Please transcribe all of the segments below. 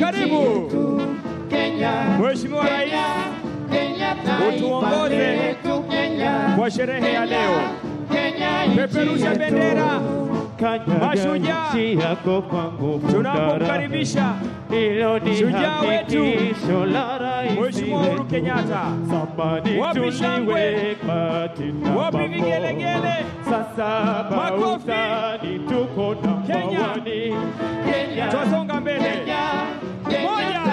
Karibu Mheshimiwa Rais, utuongoze kwa sherehe ya leo. Peperusha bendera Mashujaa. tunapomkaribisha shujaa wetu Mheshimiwa Uhuru Kenyatta. Wapi shangwe? Wapi vigelegele? Makofi. Kenya, twasonga mbele. Moja,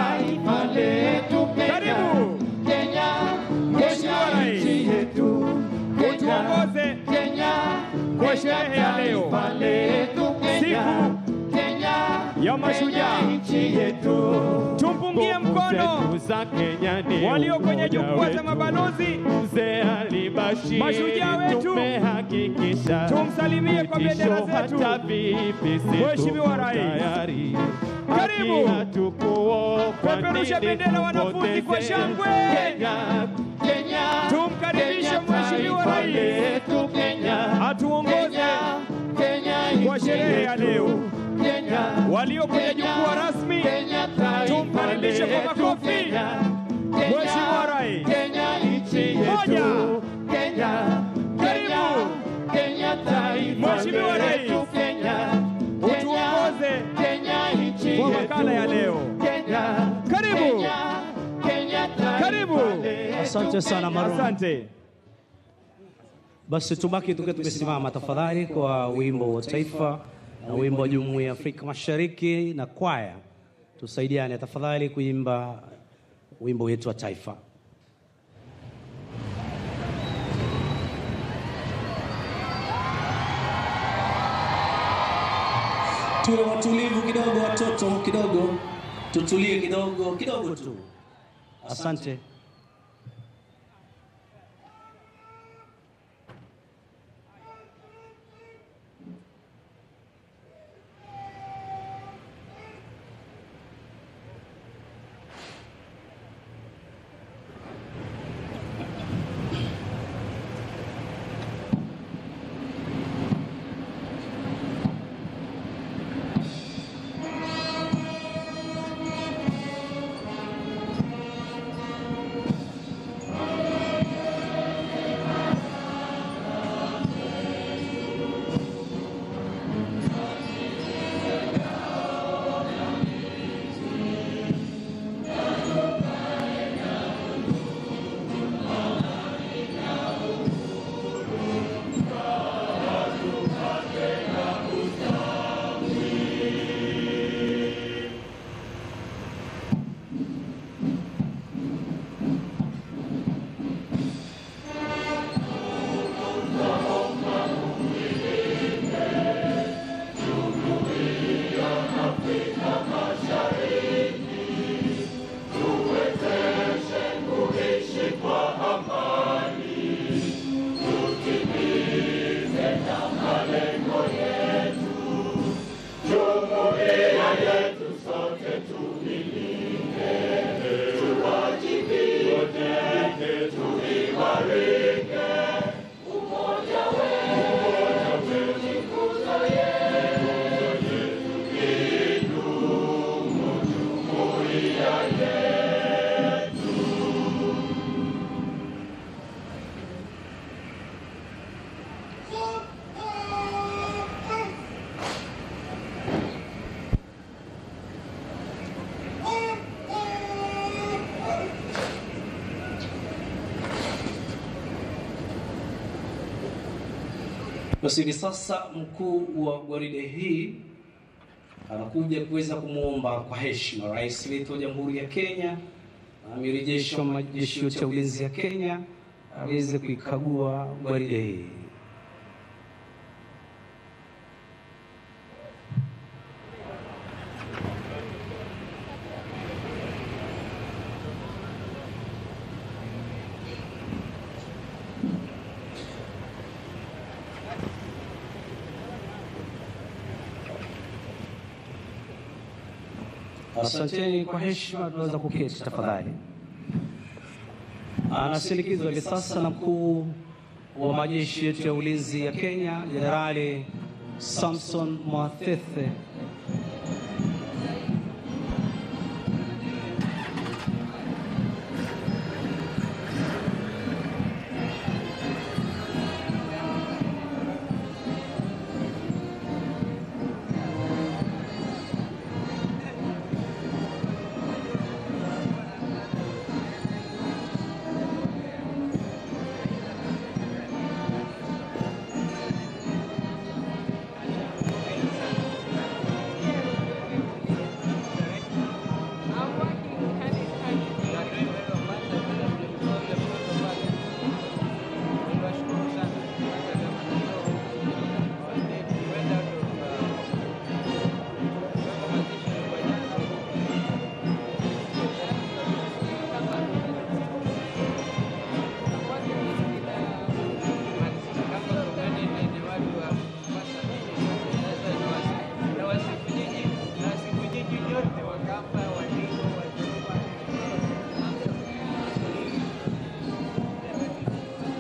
karibu Mheshimiwa Rais, utuongoze kwa sherehe ya leo, siku ya mashujaa. Tumpungie mkono walio kwenye jukwaa za mabalozi, mashujaa wetu, tumsalimie kwa bendera zetu. Mheshimiwa Rais, karibu peperusha bendera wanafunzi kwa shangwe. Tumkaribishe Mheshimiwa Rais atuongoze kwa sherehe ya leo. Walio kwenye jukwaa rasmi, tumkaribishe kwa makofi. Mheshimiwa Rais, moja, karibu Mheshimiwa Rais, utuongoze kwa makala ya leo. Karibu, karibu. Asante sana Maron. Asante. Basi tubaki tukiwa tumesimama tafadhali kwa wimbo wa taifa na wimbo wa Jumuiya ya Afrika Mashariki na kwaya, tusaidiane tafadhali kuimba wimbo wetu wa taifa. Tuwe watulivu kidogo, watoto kidogo, tutulie kidogo kidogo tu. Asante. Basi hivi sasa mkuu wa gwaride hii anakuja kuweza kumwomba kwa heshima rais wetu wa Jamhuri ya Kenya na amiri jeshi wa majeshi yote ya ulinzi ya Kenya aweze kuikagua gwaride hii. Asanteni kwa heshima, tunaweza kuketi tafadhali. Anasindikizwa hivi sasa na mkuu wa majeshi yetu ya ulinzi ya Kenya, Jenerali Samson Mwathethe.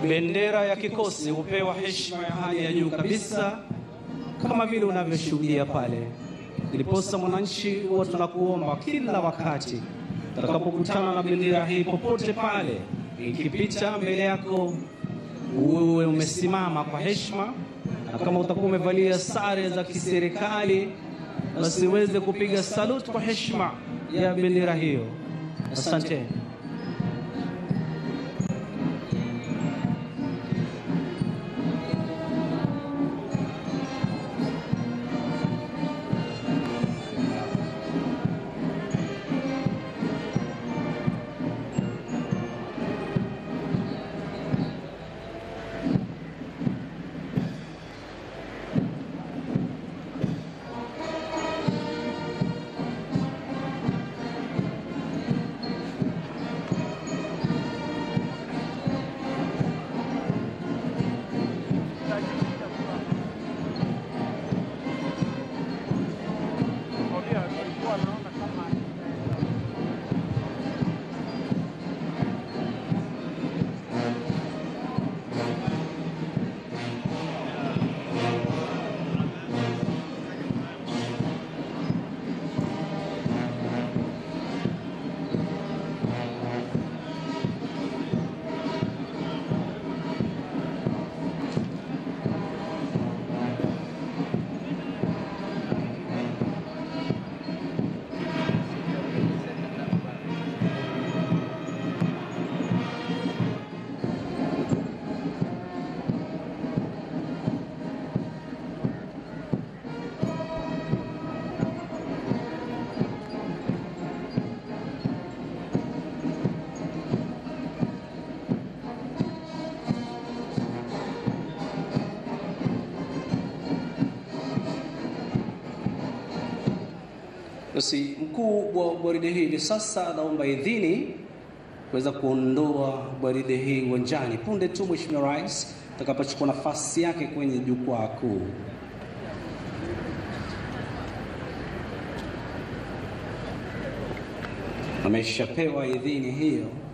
bendera ya kikosi hupewa heshima ya hali ya juu kabisa kama vile unavyoshuhudia pale. Ndiposa mwananchi, huwa tunakuomba kila wakati utakapokutana na bendera hii popote pale ikipita mbele yako, uwe umesimama kwa heshima, na kama utakuwa umevalia sare za kiserikali, basi uweze kupiga saluti kwa heshima ya bendera hiyo. Asante. Basi mkuu wa gwaride hili sasa anaomba idhini kuweza kuondoa gwaride hii uwanjani punde tu Mheshimiwa Rais atakapochukua nafasi yake kwenye jukwaa kuu. Ameshapewa idhini hiyo.